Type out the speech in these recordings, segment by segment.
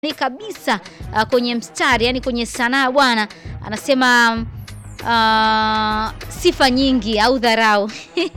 ni kabisa uh, kwenye mstari yani kwenye sanaa bwana, anasema uh, sifa nyingi au dharau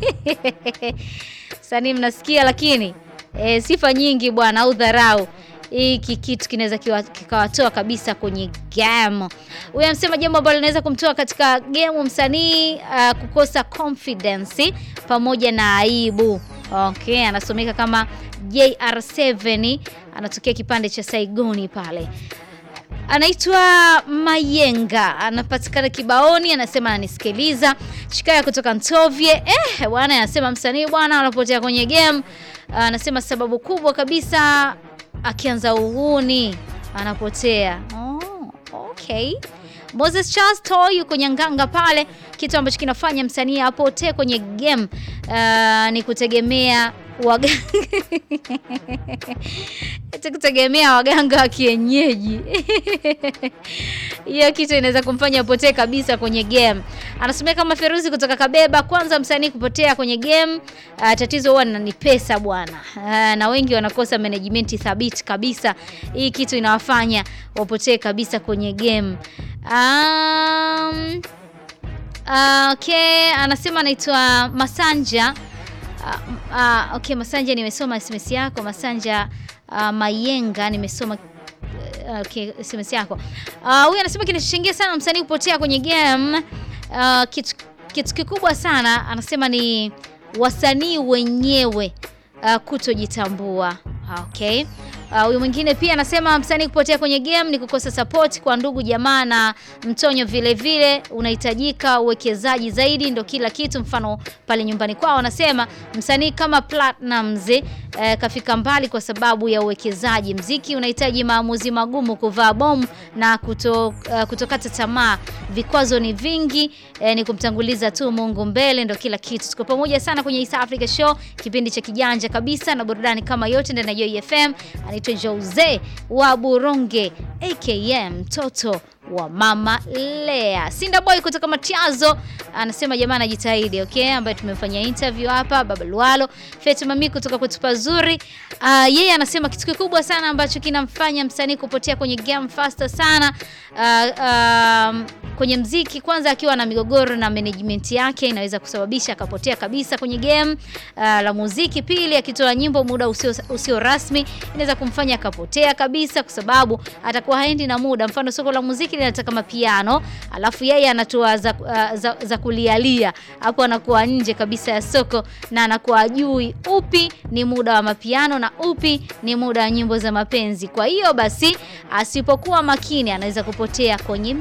sanii mnasikia, lakini e, sifa nyingi bwana au dharau hiki kitu kinaweza kikawatoa kabisa kwenye game. Huyu amsema jambo ambalo linaweza kumtoa katika game msanii uh, kukosa confidence pamoja na aibu. Okay, anasomeka kama JR7 anatokea kipande cha Saigoni pale. Anaitwa Mayenga, anapatikana Kibaoni, anasema ananisikiliza. Shikaya kutoka Ntovye. Eh, bwana anasema msanii bwana anapotea kwenye game. Anasema sababu kubwa kabisa akianza uhuni anapotea. Oh, okay. Moses Charles Toy yuko Nyanganga pale. Kitu ambacho kinafanya msanii apotee kwenye game uh, ni kutegemea waganga kutegemea waganga wa kienyeji hiyo kitu inaweza kumfanya apotee kabisa kwenye game. Anasomea kama Feruzi kutoka Kabeba. Kwanza msanii kupotea kwenye game, uh, tatizo huwa ni pesa bwana, uh, na wengi wanakosa management thabiti kabisa. Hii kitu inawafanya wapotee kabisa kwenye game. Um, uh, okay, anasema anaitwa Masanja. Uh, uh, okay, Masanja nimesoma SMS yako Masanja uh, Mayenga nimesoma uh, okay, SMS yako. Huyu uh, anasema kinachochangia sana msanii kupotea kwenye game uh, kitu, kitu kikubwa sana anasema ni wasanii wenyewe uh, kutojitambua. Okay. Huyu uh, mwingine pia anasema msanii kupotea kwenye game ni kukosa support kwa ndugu jamaa na mtonyo, vile vile unahitajika uwekezaji zaidi, ndo kila kitu. Mfano pale nyumbani kwao wanasema msanii kama Platnumz eh, kafika mbali kwa sababu ya uwekezaji. Mziki unahitaji maamuzi magumu, kuvaa bomu na kuto, uh, kutokata tamaa. Vikwazo ni vingi eh, ni kumtanguliza tu Mungu mbele, ndo kila kitu. Tuko pamoja sana kwenye East Africa Show, kipindi cha kijanja kabisa na burudani kama yote ndani ya Joy FM. Anaitwa Jose wa Buronge aka mtoto wa mama Lea. Sinda Boy kutoka Matiazo anasema jamaa anajitahidi, okay, ambaye tumefanya interview hapa. Baba Lualo Fetu Mami kutoka kwetu pazuri. Uh, yeye anasema kitu kikubwa sana ambacho kinamfanya msanii kupotea kwenye game faster sana uh, um, kwenye mziki, kwanza akiwa na migogoro na management yake inaweza kusababisha akapotea kabisa kwenye game uh, la muziki. Pili, akitoa nyimbo muda usio, usio rasmi inaweza kumfanya akapotea kabisa, kwa sababu atakuwa haendi na muda. Mfano soko la muziki linataka mapiano, alafu yeye anatoa za, uh, za, za kulialia hapo, anakuwa nje kabisa ya soko na anakuwa ajui upi ni muda wa mapiano na upi ni muda wa nyimbo za mapenzi. Kwa hiyo basi, asipokuwa makini anaweza kupotea kwenye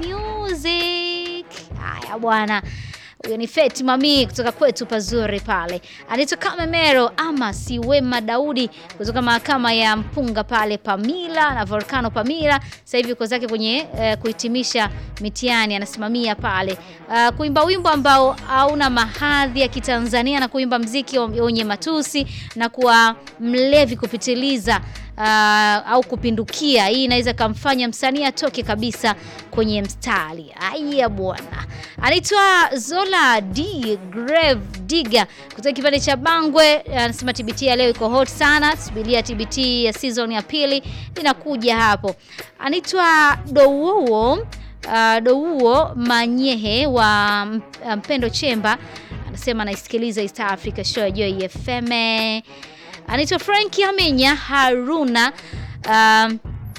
music. Haya bwana. Huyo ni Feti Mami kutoka kwetu pazuri pale. Anaitwa Kamemero ama si Wema Daudi kutoka mahakama ya Mpunga pale Pamila na Volcano Pamila. Sasa hivi uko zake kwenye uh, kuhitimisha mitihani anasimamia pale. Uh, kuimba wimbo ambao hauna mahadhi ya Kitanzania na kuimba mziki wenye matusi na kuwa mlevi kupitiliza Uh, au kupindukia. Hii inaweza kumfanya msanii atoke kabisa kwenye mstari. Aya bwana, anaitwa Zola D Grave Diga kutoka kipande cha Bangwe, anasema TBT ya leo iko hot sana, subiria TBT ya season ya pili inakuja hapo. Anaitwa Dowuo uh, Dowuo Manyehe wa Mpendo Chemba, anasema anaisikiliza East Africa Show ya Joy FM anaitwa Franki Amenya Haruna um,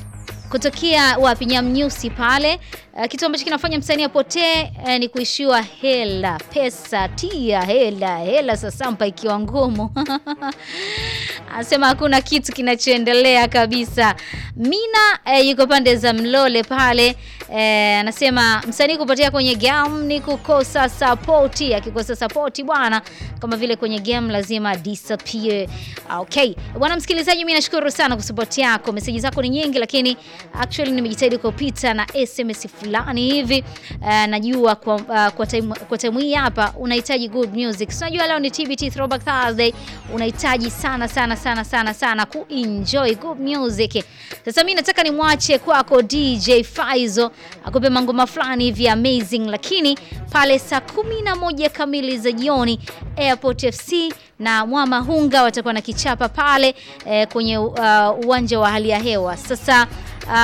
kutokea wapi Nyamnyusi pale. Uh, kitu ambacho kinafanya msanii apotee uh, ni kuishiwa hela, pesa, tia hela hela, sasampa ikiwa ngumu anasema hakuna kitu kinachoendelea kabisa. Mina uh, yuko pande za Mlole pale anasema uh, msanii kupotea kwenye game ni kukosa sapoti. Akikosa sapoti bwana, kama vile kwenye game lazima disappear. Okay bwana msikilizaji, mimi nashukuru sana kwa support yako, meseji zako ni nyingi, lakini actually nimejitahidi kupita na SMS fulani hivi uh, najua kwa, uh, kwa time kwa time hii hapa unahitaji good music. Unajua leo ni TBT Throwback Thursday, unahitaji sana sana sana sana sana sana kuenjoy good music. Sasa mimi nataka nimwache kwako DJ Faizo akupe mangoma fulani hivi amazing, lakini pale saa kumi na moja kamili za jioni Airport FC na Mwamahunga watakuwa na kichapa pale eh, kwenye uh, uwanja wa hali ya hewa sasa